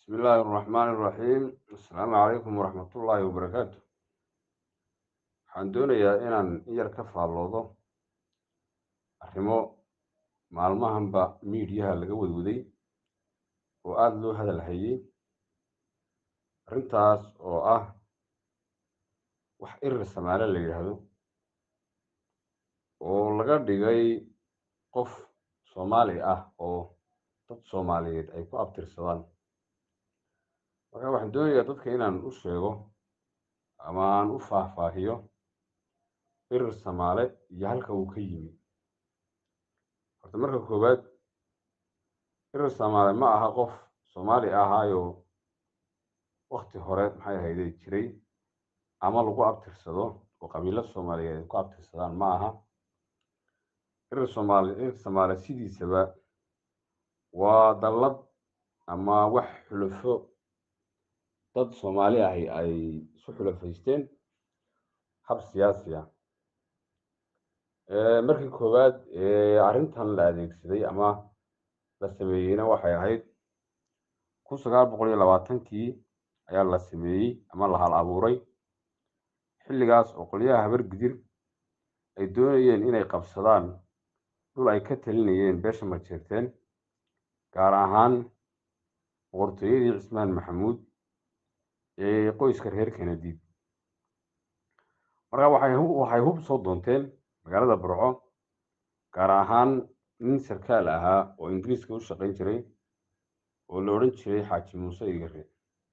bismi illaahi araxmaani iraxiim assalaamu calaykum waraxmatullaahi wabarakaatu waxaan doonayaa inaan in yar ka faalloodo arrimo maalmahanba miidiyaha laga wadwaday oo aada loo hadal hayay arrintaas oo ah wax irir samaale la yidhaahdo oo laga dhigay qof soomaali ah oo dad soomaaliyeed ay ku abtirsadaan marka waxaan doonayaa dadka inaan u sheego ama aan u faahfaahiyo irir samaale iyo halka uu ka yimi horta marka koowaad irir samaale ma aha qof soomaali ahaayoo wakti hore maxay ahayday jiray ama lagu abtirsado oo qabiilo soomaaliyeed ay ku abtirsadaan ma aha irir soomaali irir samaale sidiisaba waa dallad ama wax xulafo dad soomaali ahi ay isu xulafaysteen hab siyaasi ah markii koowaad arrintan la adeegsaday ama la sameeyeyna waxay ahayd kun sagaal boqol iyo labaatankii ayaa la sameeyey ama la hal abuuray xilligaas oo qolyaha habar gidir ay doonayeen inay qabsadaan dhul ay ka talinayeen beesha majeerteen gaar ahaan boqortooyadii cismaan maxamuud ee qoyska reer kenadiid marka waxay waxay hub soo doonteen magaalada burco gaar ahaan nin sarkaal ahaa oo ingiriiska u shaqayn jiray oo la odhan jiray xaaji muuse igare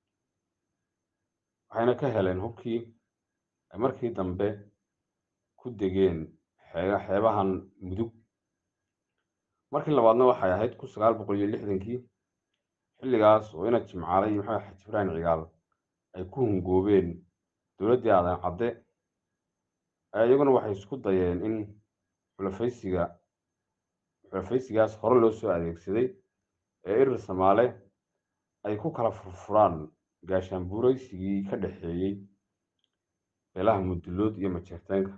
waxayna ka heleen hubkii ay markii dambe ku degeen xee xeebahan mudug markii labaadna waxay ahayd kun sagaal boqol iyo lixdankii xilligaas oo ina jimcaale iyo maxamed xaji ibrahim cigaal ay ku hungoobeen dowladdii aadan cadde iyaguna waxay isku dayeen in xulafaysiga xulafaysigaas hore loo soo adeegsaday ee irir samaale ay ku kala furfuraan gaashaanbuuraysigii ka dhexeeyey beelaha mudullood iyo majeerteenka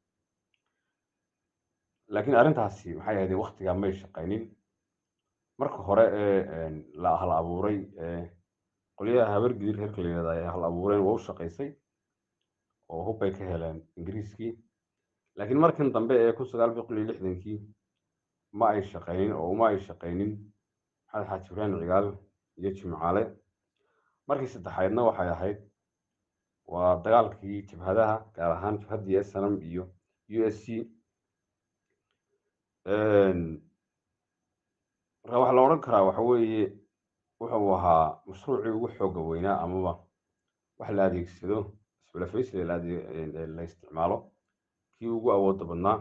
laakiin arrintaasi maxay ahayd waktigaa may shaqaynin marka hore ee la hal abuuray qolyaha habar gidir reerka la yihahda ay hal abuureen waa u shaqaysay oo hub bay ka heleen ingiriiskii laakiin markan dambe ee kun sagaal boqol iyo lixdankii ma ay shaqaynin oo uma ay shaqaynin maxamed xaaji ibrahim cigaal iyo jimcaale markii saddexaydna waxay ahayd waa dagaalkii jabhadaha gaar ahaan jabhaddii snm iyo u s c marka waxaa la odhan karaa waxa weeye wuxuu ahaa mashruucii ugu xooga weynaa amaba wax la adeegsado isxulafaysiga la isticmaalo kii ugu awoodda badnaa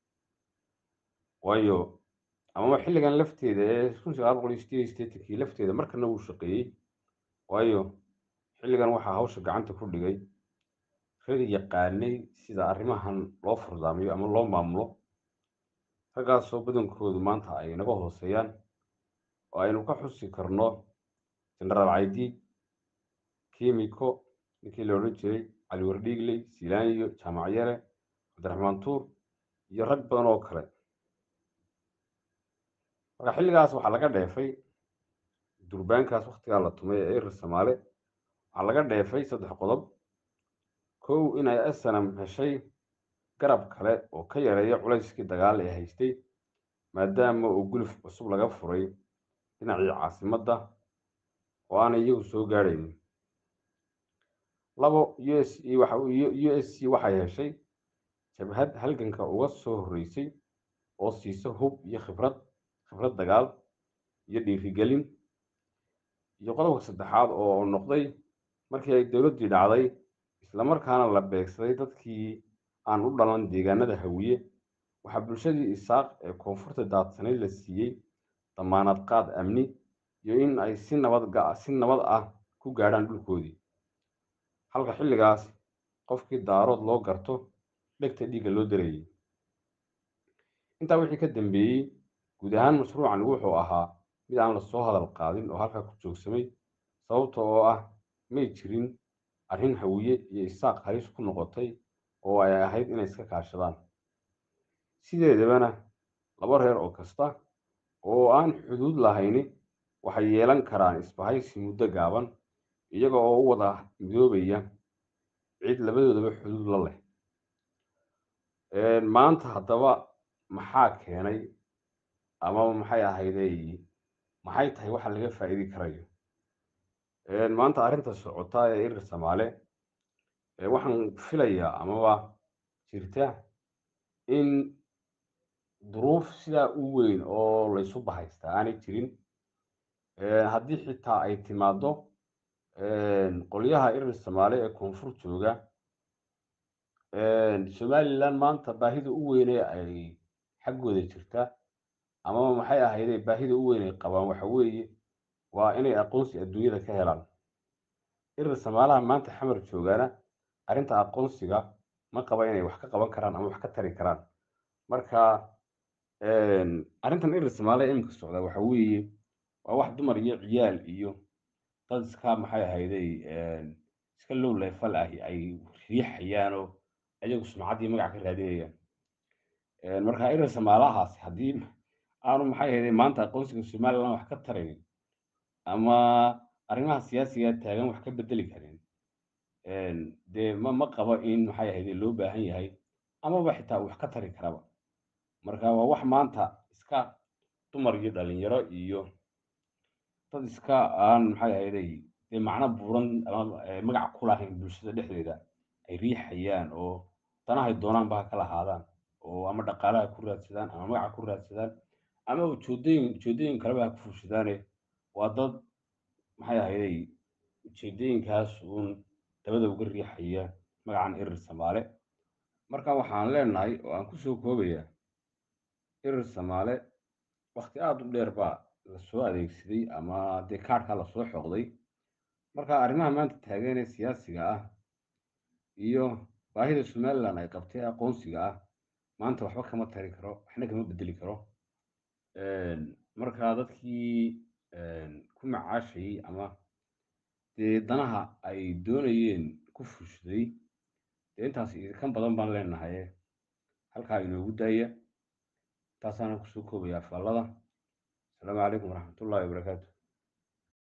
waayo amaba xilligan lafteeda ee kun sagaal boqol iyo sideed iyo sideetankii lafteeda markana wuu shaqeeyey waayo xilligan waxaa hawsha gacanta ku dhigay reer yaqaanay sida arrimahan loo furdaamiyo ama loo maamulo raggaasoo badankoodu maanta ay naga hooseeyaan oo aynu ka xusi karno genaraal caydiid kimiko ninkii la odhan jiray cali wardhiigley silaaniyo jaamac yare cabdiraxmaan tuur iyo rag badan oo kale marka xilligaas waxaa laga dheefay durbaankaas waktigaa la tumay ee irir samaale waxaa laga dheefay saddex qodob kow inay snam heshay garab kale oo ka yareeya culayskii dagaal ee haystay maadaama uu guluf cusub laga furay dhinacii caasimadda oo aanay iyagu soo gaadhaynin labo u s e u s c waxay heshay jabhad halganka uga soo horreysay oo siisa hub iyo khibrad khibrad dagaal iyo dhiirigelin iyo qodobka saddexaad oo noqday markii ay dowladdii dhacday islamarkaana la beegsaday dadkii aan u dhalan deegaanada hawiye waxaa bulshadii isaaq ee koonfurta daadsanayd la siiyey damaanad qaad amni iyo in ay si nabad si nabad ah ku gaadhaan dhulkoodii halka xilligaas qofkii daarood loo garto dhegta dhiigga loo darayey intaa wixii ka dambeeyey guud ahaan mashruucan wuxuu ahaa mid aan lasoo hadal qaadin oo halkaa ku joogsamay sababta oo ah may jirin arrin hawiye iyo isaaq halis ku noqotay oo ay ahayd inay iska kaashadaan sideedabana laba reer oo kasta oo aan xuduud lahayni waxay yeelan karaan isbahaysi muddo gaaban iyaga oo u wada midoobaya cid labadoodaba xuduud la leh maanta haddaba maxaa keenay ama maxay ahayday maxay tahay waxa laga faa'iidi karayo maanta arrinta socota ee irir samaale waxaan filayaa amaba jirta in duruuf sidaa u weyn oo laysu bahaystaa aanay jirin haddii xitaa ay timaaddo qolyaha irir samaale ee koonfur jooga somalilan maanta baahida u weyne ay xaggooda jirta amaba maxay ahayde baahida u weyn ay qabaan waxa weeye waa inay aqoonsi adduunyada ka helaan irir samaalaha maanta xamar joogaana arrinta aqoonsiga ma qaba inay wax ka qaban karaan ama wax ka tari karaan marka arrintan irir samaale iminka socda waxa weeye waa wax dumar iyo ciyaal iyo dad iska maxay ahayday iska low leefal ah ay riixayaanoo ayagu sumcad iyo magac ka raadinayaan marka irir samaalahaasi haddii aanu maxay ahayday maanta aqoonsiga somaliland wax ka tarayn ama arrimaha siyaasiga taagan wax ka bedeli karin dee ma ma qabo in maxay ahayday loo baahan yahay amaba xitaa wax ka tari karaba marka waa wax maanta iska dumar iyo dhalinyaro iyo dad iska aan maxay ahayday dee macno buuran ama magac ku lahayn bulshada dhexdeeda ay riixayaan oo danahay doonaanba ha kala ahaadaan oo ama dhaqaalaha ku raadsadaan ama magaca ku raadsadaan ama ujeedooyin ujeedooyin kaleba ha ku fuushadaane waa dad maxay ahayday ujeedooyinkaas uun dabada uga riixaya magacan irir samaale marka waxaan leenahay oo aan kusoo koobayaa irir samaale wakti aada u dheer baa lasoo adeegsaday ama dee kaarhkaa lasoo xoqday marka arrimaha maanta taagan ee siyaasiga ah iyo baahida somaliland ay qabtay aqoonsiga ah maanta waxba kama tari karo waxna kama bedeli karo marka dadkii ku macaashayey ama dee danaha ay doonayeen ku fushday dee intaas kan badan baan leenahaye halkaa inoogu daaya taasaana kusoo koobaya faallada asalaamu calaykum waraxmatullahi wabarakaatu